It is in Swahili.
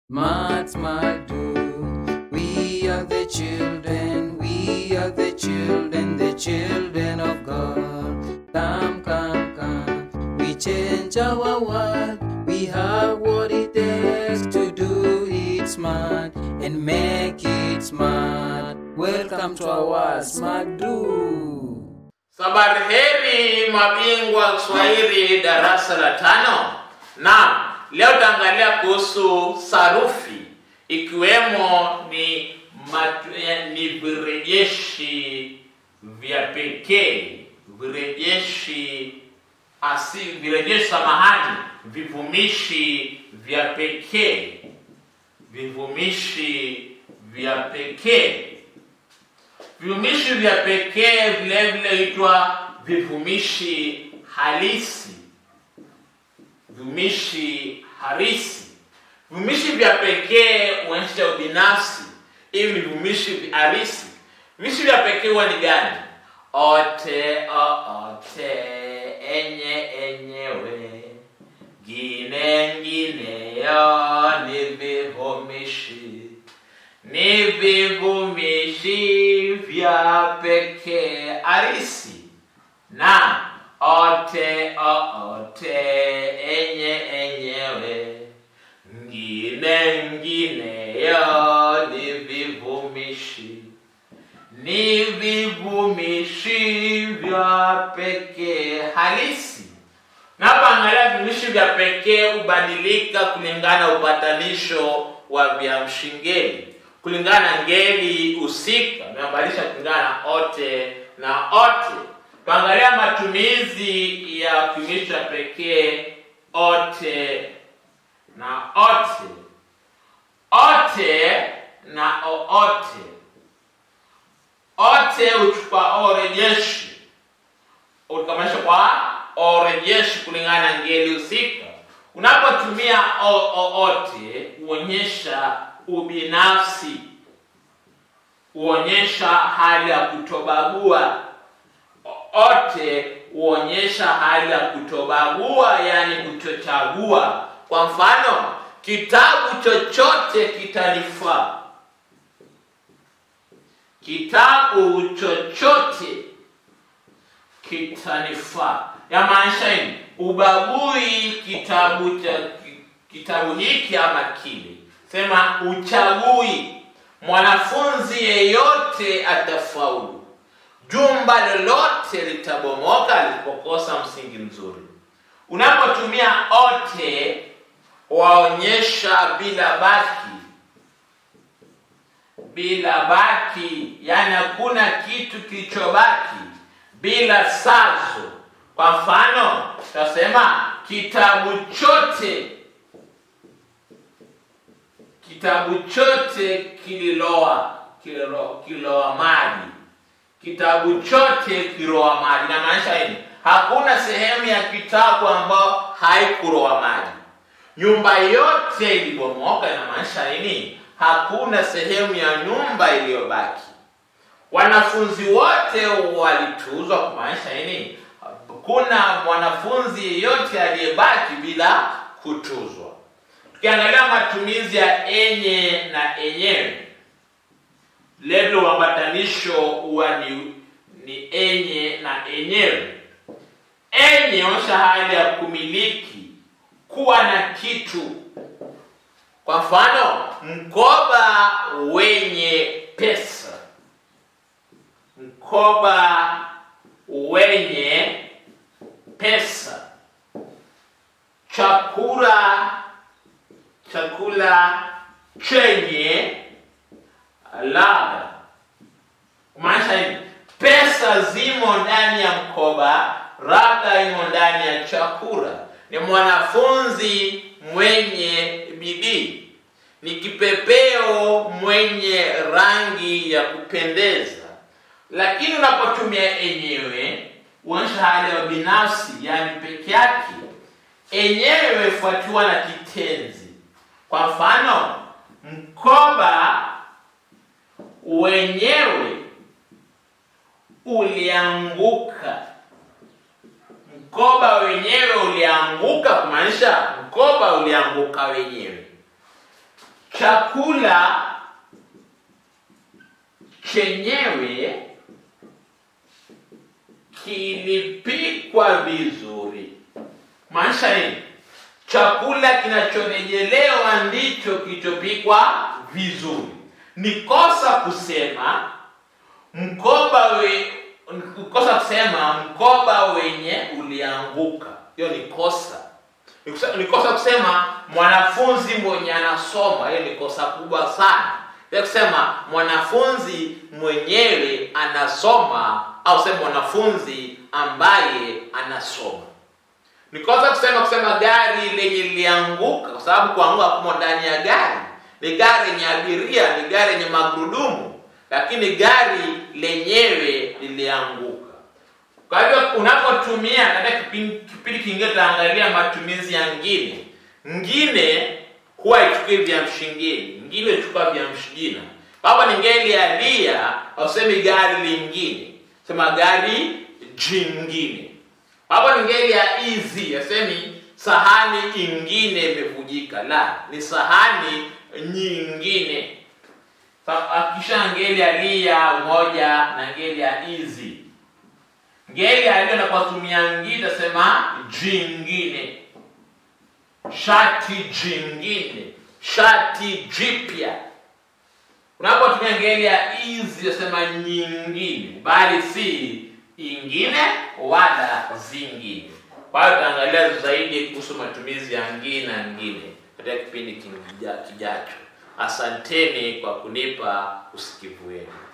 Smart, smart, do. We are the children, we are the children, the children of God. Come, come, come. We change our world. We have what it takes to do it smart and make it smart. Welcome to our Smart Do. Sabari heri mabingwa Kiswahili darasa la tano. Naam, leo tutaangalia kuhusu sarufi ikiwemo ni matu, eh, ni virejeshi vya pekee, virejeshi asi, virejeshi samahani, vivumishi vya pekee, vivumishi vya pekee. Vivumishi vya pekee vile vile huitwa vivumishi halisi, vivumishi harisi. Vivumishi vya pekee huonyesha ubinafsi, hivi ni vivumishi halisi. Vivumishi vya pekee huwa ni gani? Ote, o, ote, enye, enyewe, gine, ngineyo ni vivumishi ni vivumishi vya pekee arisi na ote o ote enye enyewe ngine ngineyo ni vivumishi ni vivumishi vya pekee halisi Napoangalia vivumishi vya pekee hubadilika kulingana na upatanisho wa viamshi ngeli, kulingana na ngeli husika, imebadilisha kulingana na ote na ote. Tuangalia matumizi ya kivumishi cha pekee ote na ote, ote na oote. Ote huchukua o rejeshi ulikamilisha kwa orejeshi kulingana na ngeli husika. Unapotumia o- oote huonyesha ubinafsi, huonyesha hali ya kutobagua. Ote huonyesha hali ya kutobagua, yani kutochagua. Kwa mfano, kitabu chochote kitanifaa. Kitabu chochote kitanifaa. Yamaanisha nini? Ubagui kitabu cha kitabu hiki ama kile. Sema uchagui. Mwanafunzi yeyote atafaulu. Jumba lolote litabomoka lisipokosa msingi mzuri. Unapotumia ote waonyesha bila baki, bila baki, yani hakuna kitu kilichobaki bila sazo. Kwa mfano, tutasema kitabu chote, kitabu chote kililoa kililoa, kililoa maji, kitabu chote kiloa maji. Inamaanisha nini? Hakuna sehemu ya kitabu ambayo haikuloa maji. Nyumba yote ilibomoka. Inamaanisha nini? Hakuna sehemu ya nyumba iliyobaki. Wanafunzi wote walituzwa, kumaanisha nini? Kuna mwanafunzi yeyote aliyebaki bila kutuzwa. Tukiangalia matumizi ya enye na enyewe, lelo uambatanisho huwa ni, ni enye na enyewe. Enye onyesha hali ya kumiliki, kuwa na kitu. Kwa mfano, mkoba wenye pesa mkoba wenye pesa, chakula chakula chenye ladha. Kumaanisha hivi, pesa zimo ndani ya mkoba, ladha imo ndani ya chakula. Ni mwanafunzi mwenye bidii, ni kipepeo mwenye rangi ya kupendeza lakini unapotumia enyewe huonyesha hali ya binafsi, yani peke yake. Enyewe fuatiwa na kitenzi. Kwa mfano, mkoba wenyewe ulianguka. Mkoba wenyewe ulianguka, kumaanisha mkoba ulianguka wenyewe. chakula chenyewe kilipikwa vizuri. Maanisha nini? Chakula kinachorejelewa ndicho kilichopikwa vizuri. Ni kosa kusema mkoba we, ni kosa kusema mkoba wenye ulianguka. Hiyo ni kosa. Ni kusa- Ni kosa kusema mwanafunzi mwenye anasoma. Hiyo ni kosa kubwa sana. Ya kusema mwanafunzi mwenyewe anasoma au sema mwanafunzi ambaye anasoma. Ni kosa kusema kusema gari lenye lilianguka, kwa sababu kuanguka kumo ndani ya gari. Ni gari yenye abiria, ni gari yenye magurudumu, lakini gari lenyewe lilianguka. Kwa hivyo unapotumia katika kipindi kipindi kingine, tutaangalia matumizi ya ngine. Ngine huwa ichukui viamshi ngine, ngine ichukua viamshi jina. Baba ni ngeli ya lia, ausemi gari lingine, sema gari jingine. Baba ni ngeli ya izi, asemi sahani ingine imevujika, la ni sahani nyingine. Sa- Akisha ngeli ya lia moja na ngeli ya izi ngeli aliyo na kutumia ngine tasema jingine shati jingine shati jipya unapotumia ngeli ya izi tasema nyingine bali si ingine wala zingine kwa hiyo tutaangalia zaidi kuhusu matumizi ya ngine na ngine katika kipindi kija- kijacho asanteni kwa kunipa usikivu wenu